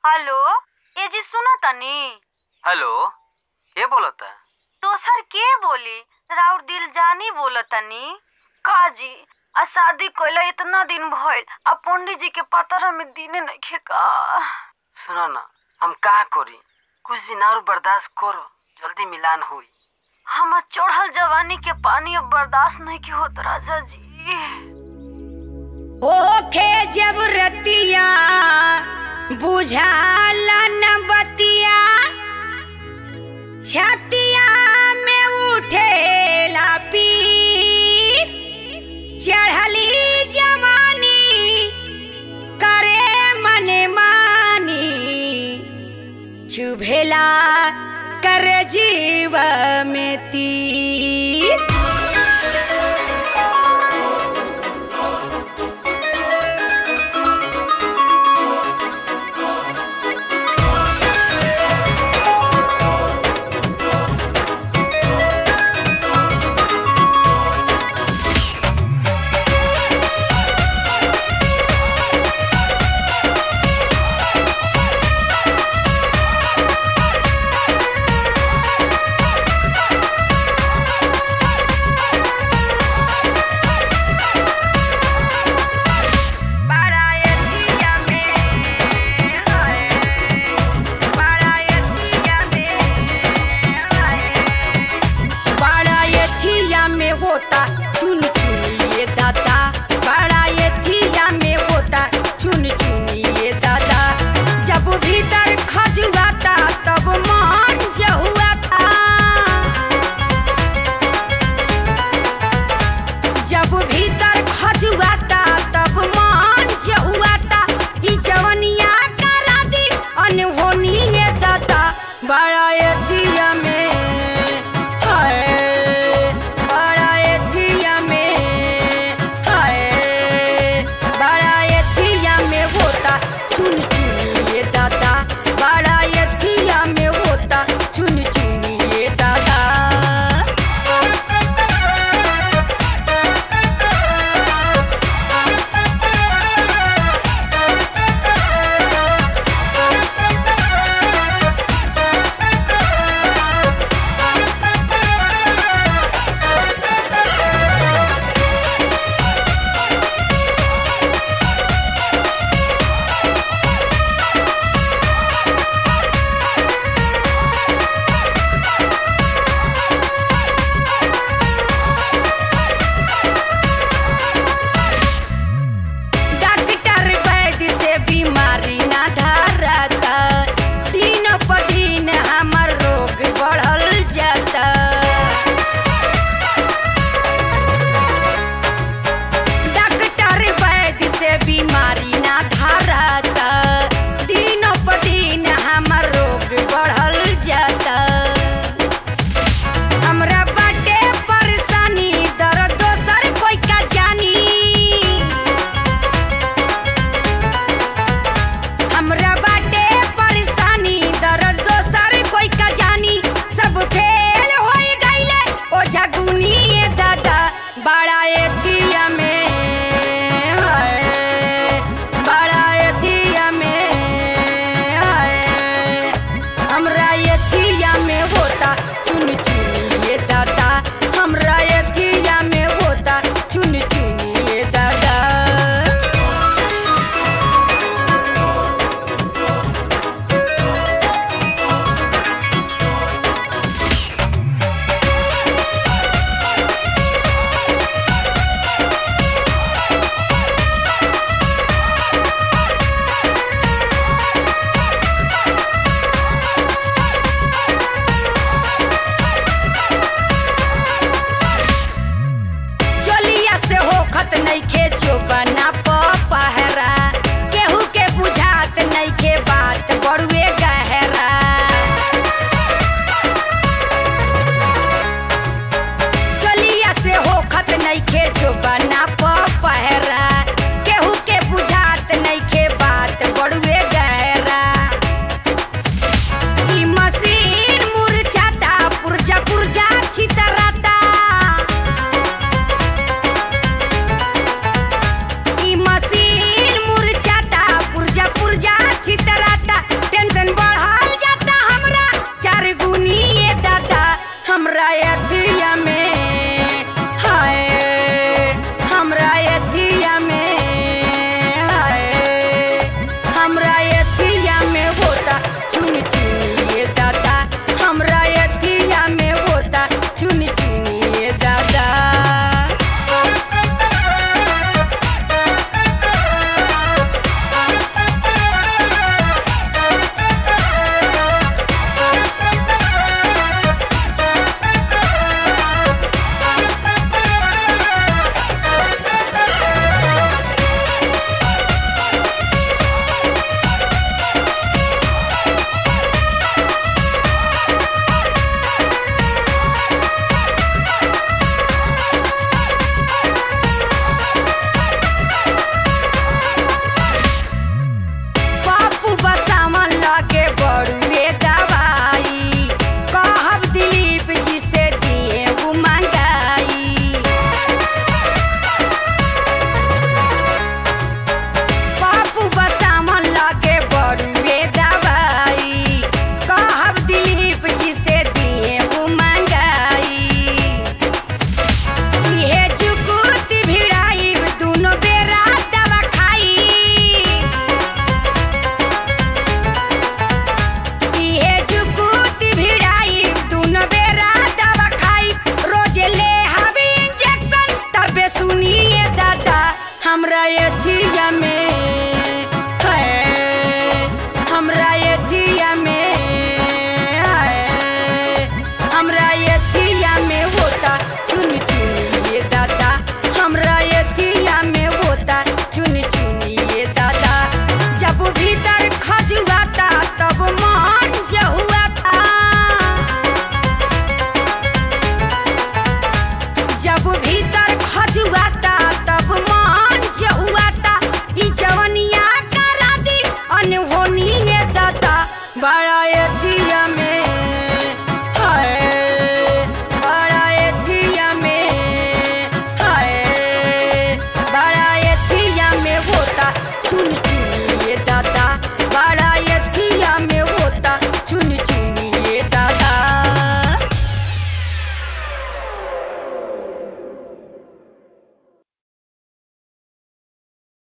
hello ए जी सुनो तनी हेलो के बोलता दोसर के बोली राउर दिल जानी बोलतनी का जी आ शादी कइला इतना दिन भइल आ पंडित जी के पतर में दिने नइखे का सुनो ना हम का करी कुछ दिन और बर्दाश्त करो जल्दी मिलान हुई हमर चढ़ल जवानी के पानी अब बर्दाश्त नहीं के होत राजा जी ओखे जब रतिया बुझाला न बतिया छतिया में उठेला पीर चढ़ली जवानी करे मने मानी चुभेला कर जीव में तीर बारायतिया में हाय बारायतिया में हाय बारायतिया में होता चुन चुनिए दादा बारायतिया में होता चुन चुनिए दादा जब भीतर खजुआता तब मान जहुआता जब भीतर खजुआता तब मान जहुआता ई जवनिया करा दी अनहोनी ये दाता बड़ा एतिया में